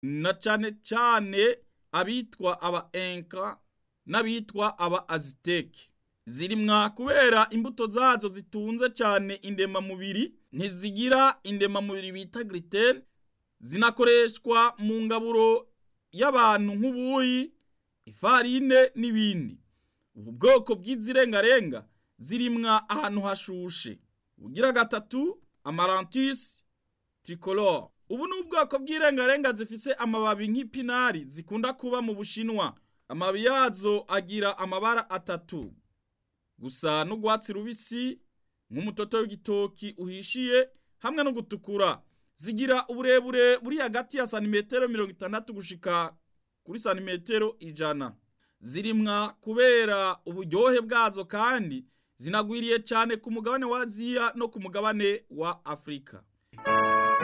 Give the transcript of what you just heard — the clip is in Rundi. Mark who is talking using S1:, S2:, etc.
S1: na cane cane abitwa aba enka n'abitwa aba aziteke zirimwa kubera imbuto zazo zitunze cane indemamubiri ntizigira indemamubiri bita gluten zinakoreshwa mu ngaburo y'abantu nk'ubuyi ifarine n'ibindi ubu bwoko bw'izirengarenga zirimwa ahantu hashushe ugira gatatu amarantus tricolore ubu ni ubwoko bw'irengarenga zifise amababi nk'ipinari zikunda kuba mu bushinwa amababi yazo agira amabara atatu gusa n'urwatsi rubisi nk'umutoto w'igitoki uhishiye hamwe no gutukura zigira uburebure buri hagati ya santimetero mirongo itandatu gushika kuri santimetero ijana zirimwa kubera uburyohe bwazo kandi zinagwiriye cyane ku mugabane wa aziya no ku mugabane wa afurika